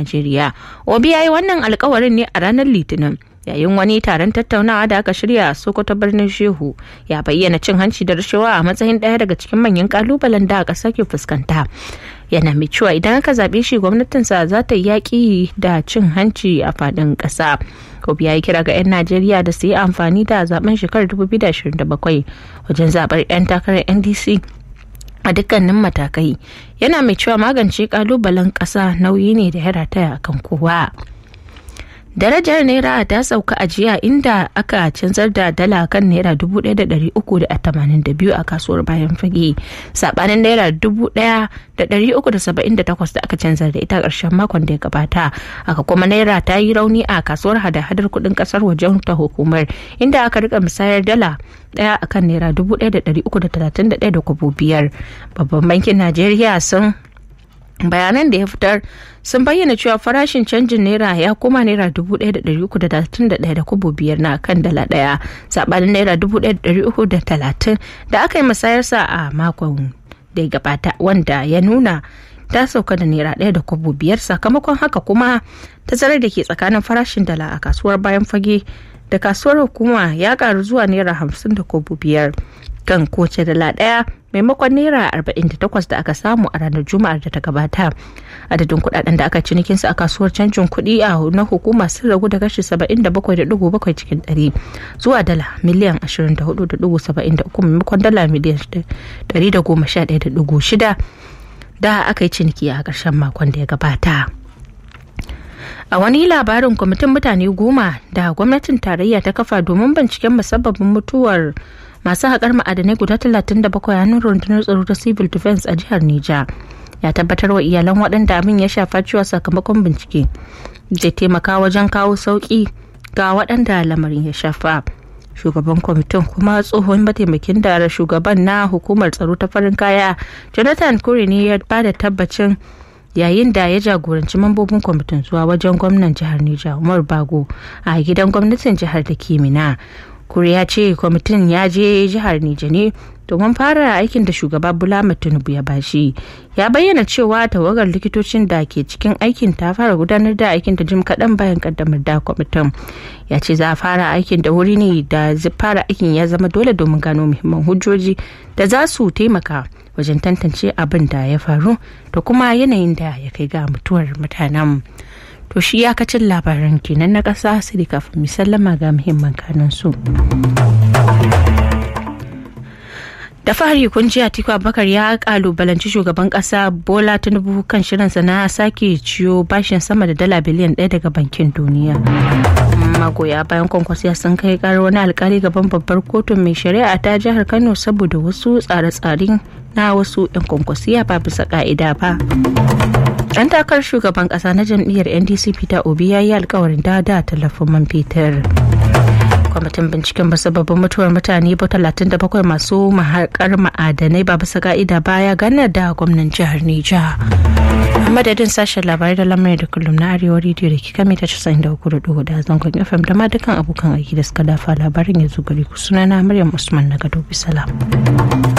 najeriya obi ya yi wannan alkawarin ne a ranar litinin yayin wani taron tattaunawa da aka shirya a sokoto birnin shehu ya bayyana cin hanci da rashawa a matsayin ɗaya daga cikin manyan kalubalen da ƙasa ke fuskanta yana mai cewa idan aka zaɓe shi gwamnatinsa za ta yi yaƙi da cin hanci a faɗin ƙasa Kobi ya yi kira ga 'yan Najeriya da su yi amfani da zaben shekarar 2027 wajen zaɓar 'yan takarar NDC a dukkanin matakai yana mai cewa magance kalubalen ƙasa nauyi ne da ya rataya kan kowa. darajar naira ta sauka a jiya inda aka canzar da dala kan naira 1382 a kasuwar bayan fage sabanin naira 1378 da aka canzar da ita karshen makon da ya gabata aka kuma naira ta yi rauni a kasuwar hada-hadar kudin kasar wajen ta hukumar inda aka rika musayar dala daya akan naira 1331 da kwabo biyar babban bankin najeriya sun bayanan da ya fitar sun bayyana cewa farashin canjin naira ya koma naira dubu ɗaya da ɗari uku da talatin da ɗaya da kubo biyar na kan dala ɗaya saɓanin naira dubu ɗaya da ɗari uku da talatin da aka yi musayarsa a makon da ya gabata wanda ya nuna ta sauka da naira ɗaya da kwabo biyar sakamakon haka kuma tazarar da ke tsakanin farashin dala a kasuwar bayan fage da kasuwar hukuma ya karu zuwa naira hamsin da kwabo biyar kan kowace dala ɗaya maimakon naira 48 da aka samu a ranar juma'ar da ta gabata adadin kudaden da aka cinikin su a kasuwar canjin kuɗi a na hukuma sun ragu da kashi 77.7 cikin 100 zuwa dala miliyan 24.73 maimakon dala miliyan 111.6 da aka yi ciniki a ƙarshen makon da ya gabata. a wani labarin kwamitin mutane goma da gwamnatin tarayya ta kafa domin binciken musabbabin mutuwar masu haƙar ma'adanai guda 37 a hannun rundunar tsaro ta civil defense a jihar Nija ya tabbatar wa iyalan waɗanda abin ya shafa cewa sakamakon bincike zai taimaka wajen kawo sauƙi ga waɗanda lamarin ya shafa shugaban kwamitin kuma tsohon mataimakin da shugaban na hukumar tsaro ta farin kaya jonathan kure ne ya ba da tabbacin yayin da ya jagoranci mambobin kwamitin zuwa wajen gwamnan jihar Nija Umar Bago a gidan gwamnatin jihar da ke Mina. Kure ya ce kwamitin ya je jihar Nija ne domin fara aikin da shugaba Bulama Tinubu ya bashi. Ya bayyana cewa tawagar likitocin da ke cikin aikin ta fara gudanar da aikin da jim kaɗan bayan kaddamar da kwamitin. Ya ce za a fara aikin da wuri ne da fara aikin ya zama dole domin gano muhimman hujjoji da za su taimaka wajen tantance abin da ya faru da kuma yanayin da ya kai ga mutuwar mutanen. To shi ya kacin labaran kenan na ƙasa sai kafin mu sallama ga muhimman kanan su. da fari kun ji atiku abubakar ya kalubalanci shugaban kasa bola tinubu kan shirinsa na sake ciyo bashin sama da dala biliyan ɗaya daga bankin duniya magoya bayan kwankwasiya sun kai karar wani alkali gaban babbar kotun mai shari'a ta jihar kano saboda wasu tsare-tsaren na wasu 'yan kwankwasiya ba bisa ka'ida ba dan takarar shugaban kasa na jam'iyyar ndc peter obi ya yi alkawarin da da tallafin man fetur kwamitin binciken musabbabin mutuwar mutane ba talatin da bakwai masu mahaƙar ma'adanai ba bisa ka'ida baya gana da gwamnan jihar Nija. madadin sashen labarai da lamarin da kullum na arewa rediyo da kika mita casa'in da uku da duhu da zangon fm da ma dukkan abokan aiki da suka dafa labarin ya zo gari ku sunana maryam usman na gado bisalam.